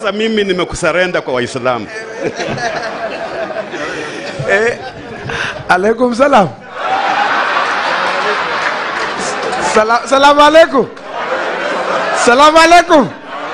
Sasa mimi nimekusarenda kwa Waislamu. Eh, alaikum salam. Sala, salamu alaikum. Salamu alaikum.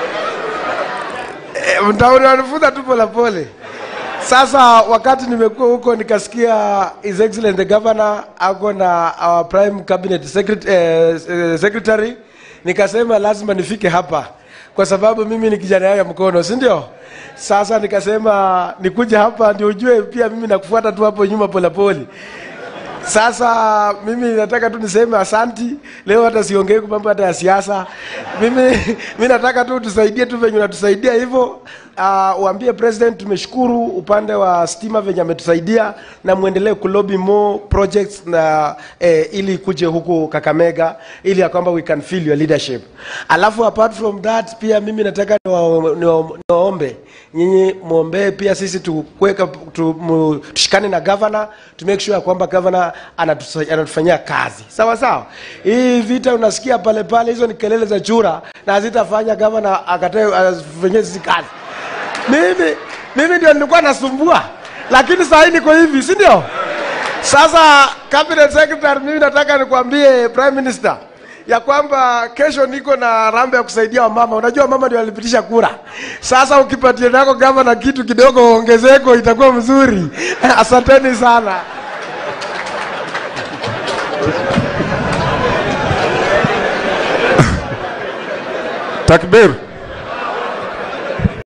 Eh, mtauri wanifunza tu polepole. Sasa wakati nimekuwa huko nikasikia His Excellency the Governor ako na our Prime Cabinet Secretary, eh, eh, Secretary nikasema lazima nifike hapa kwa sababu mimi ni kijana yao ya mkono, si ndio? Sasa nikasema nikuje hapa ndio ujue pia mimi nakufuata tu hapo nyuma polepole. Sasa mimi nataka tu niseme asanti. Leo hata siongei kwa mambo hata ya siasa. Mimi mimi nataka tu tusaidie tu venye unatusaidia hivyo. Uh, uambie president tumeshukuru upande wa stima venye ametusaidia na muendelee kulobi more projects na eh, ili kuje huku Kakamega ili ya kwamba we can feel your leadership. Alafu apart from that pia mimi nataka niwa- niwa- niwaombe nyinyi muombee pia sisi tukuweka tu, mu- tushikane na governor to make sure kwamba governor anatusa- anatufanyia kazi sawa sawa. Hii vita unasikia pale pale, hizo ni kelele za chura na hazitafanya governor akatae afanyie sisi kazi. Mimi mimi ndio nilikuwa nasumbua, lakini saa hii niko hivi, si ndio? Sasa cabinet secretary, mimi nataka nikwambie prime minister ya kwamba kesho niko na rambe ya kusaidia wamama. Unajua mama ndio walipitisha kura. Sasa ukipatia nako gavana kitu kidogo ongezeko itakuwa mzuri. Asanteni sana. Takbir.